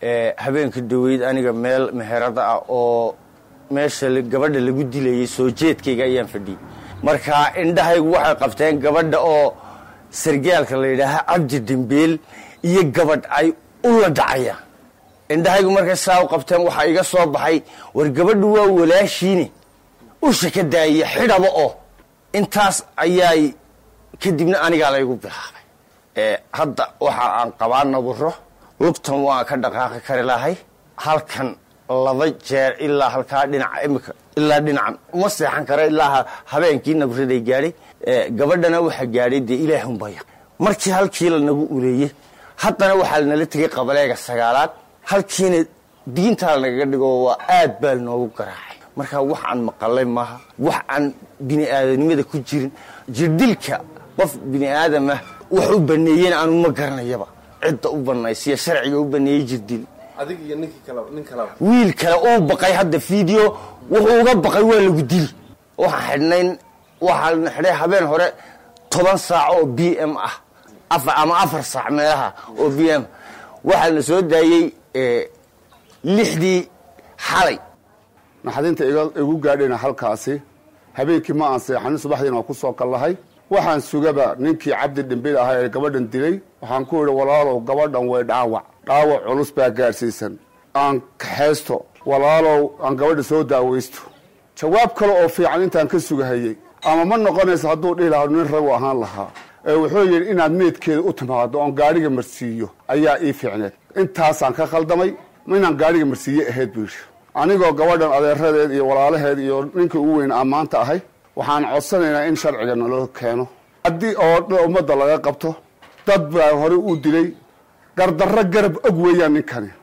habeenka dhaweyd aniga meel meherada ah oo meesha gabadha lagu dilayay soo jeedkayga ayaan fadhiyey marka indhahaygu waxay qabteen gabadha oo sargaalka la yidhaaha cabdi dembeel iyo gabadh ay ula dhacayaan indhahaygu markay saa u qabteen waxaa iga soo baxay war gabadhu waa walaashiine usha ka daaya xidhaba oo intaas ayaay kadibna anigaa laygu bilaabay hadda waxa aan qabaa naburo lugtan waan ka dhaqaaqi kari lahay halkan laba jeer ilaa halkaa dhinaca imika ilaa dhinacan uma seexan kara ilaa habeenkii naburaday gaadhay gabadhana waxaa gaadhay dee ilaahunbaya markii halkii lanagu uleeyey haddana waxaa lanala tegay qabaleega sagaalaad halkiina diintaa lanagaga dhigo waa aad baa lanoogu garaacay marka wax aan maqalay maaha wax aan bini aadanimada ku jirin jirdilka qof bini aadamah wax u baneeyena aanu ma garanayaba cidda u banaysiya sharciga u baneeyey jirdil wiil kale uu baqay hadda video wuxuu uga baqay waa lagu dili waxaan xidhnayn waxaan xidhay habeen hore toban saac oo b m ah ama afar saac meelaha oo b m waxaa la soo daayey lixdii xalay naxdinta igu gaadhayna halkaasi habeenkii ma aan seexanin subaxdiina waa ku soo kallahay waxaan sugaba ninkii cabdi dhimbil ahaa ee gabadhan dilay waxaan ku idhi walaalow gabadhan way dhaawac dhaawac culus baa gaadhsiisan aan kaxaysto walaalow aan gabadha soo daawaysto jawaab kale oo fiican intaan ka sugahayey ama ma noqonaysa hadduu dhihi lahaa nin ragu ahaan lahaa ee wuxuu yidhi inaad meedkeeda u timaado oon gaadhiga marsiiyo ayaa ii fiicneed intaasaan ka khaldamay inaan gaadhiga marsiiye ahayd buu yidhi anigoo gabadhan adeeradeed iyo walaalaheed iyo ninkii ugu weyn ammaanta ahay waxaan codsanaynaa in sharciga naloo keeno haddii oo ummadda laga qabto dad baa hore u dilay gardarro garab og weeyaan ninkani